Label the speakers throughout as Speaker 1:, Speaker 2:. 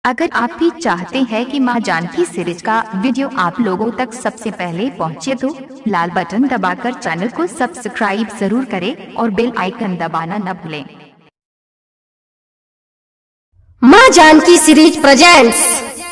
Speaker 1: अगर आप भी चाहते हैं कि मां जानकी सीरीज का वीडियो आप लोगों तक सबसे पहले पहुंचे तो लाल बटन दबाकर चैनल को सब्सक्राइब जरूर करें और बेल आइकन दबाना न भूलें
Speaker 2: माँ जानकी सीरीज प्रेजेंट्स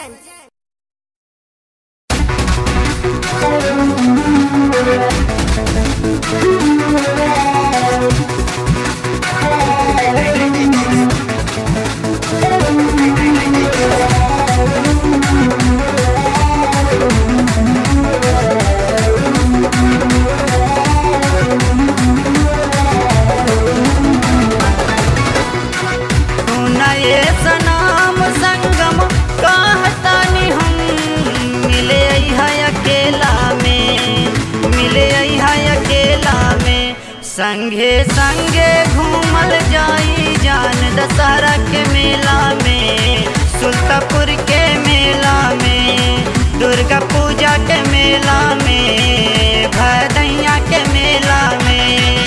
Speaker 3: सुनाए सनाम संगम कहतानी हम मिले है अकेला में मिले है अकेला में संगे संगे घूमल जाई जान दशहरा के मेला में सुल्तापुर के मेला में दुर्गा पूजा के मेला में भदैया के मेला में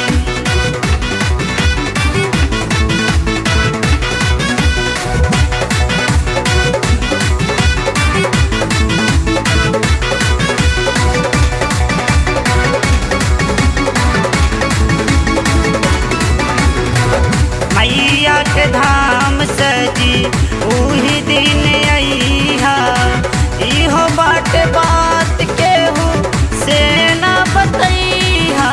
Speaker 3: मैया के धाम सजी उही दिन अइहा इहो बाट बात केहू से ना बतैहा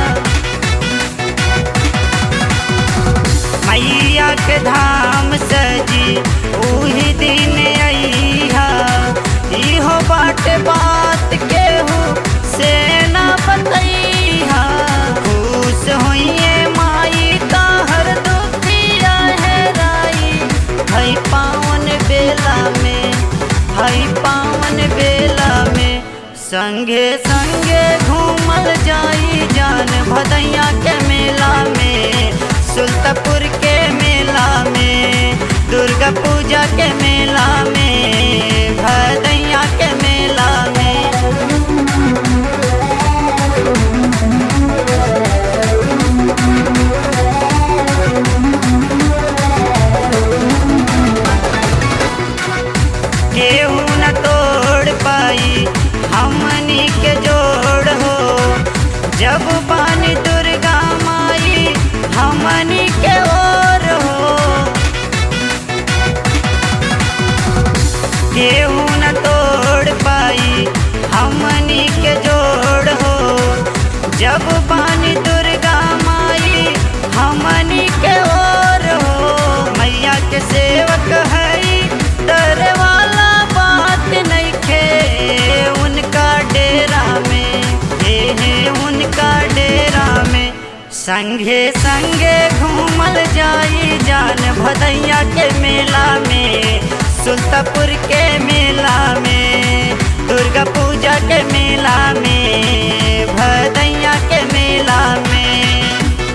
Speaker 3: मैया के धाम सजी उही दिन अइहा इहो बाट बात केहू से ना बतैहा खुश होइए माई ताहर दुखिया है राई हई पावन बेला में हई पावन बेला में संगे संगे घूमल जाई जान भदैया के मेला में सुल्तापुर के मेला में दुर्गा पूजा के मेला में भदैया के मेला में केहू न तोड़ पाई हमनी के जोड़ हो जब पानी दुर्गा माई हमनी के ओर हो केहू न तोड़ पाई हमनी के जोड़ हो जब पानी दुर्गा माई हमनी के ओर हो मैया के सेवक हई डरे वाला बात नहीं खे उनका डेरा में हे हे उनका डेरा में संगे संगे घूमल जाई जान भदैया के मेला में सुल्तापुर के मेला में दुर्गा पूजा के मेला में भदैया के मेला में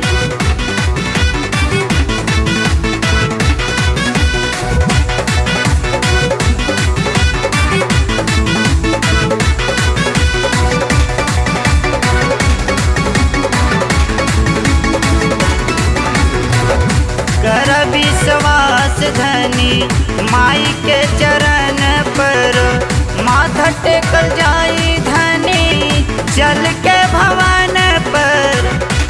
Speaker 3: कर विश्वास धनी माई के चरण पर माथा टेकल जाई धनी चल के भवन पर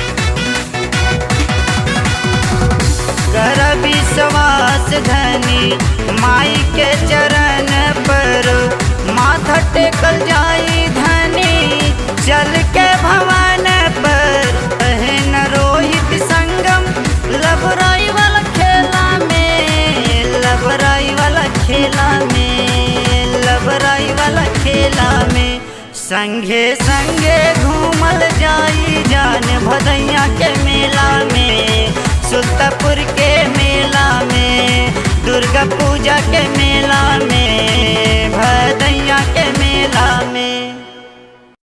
Speaker 3: कर विश्वास धनी माई के चरण पर माथा टेकल जाई धनी चल के भवन पर बहन रोहित संगम लबराई वाला खेला में लबराई वाला खेला में लबराई वाला खेला में संगे संगे घूमल जाई जान भदैया के मेला में सुल्तापुर के मेला में दुर्गा पूजा के मेला में भदैया के मेला में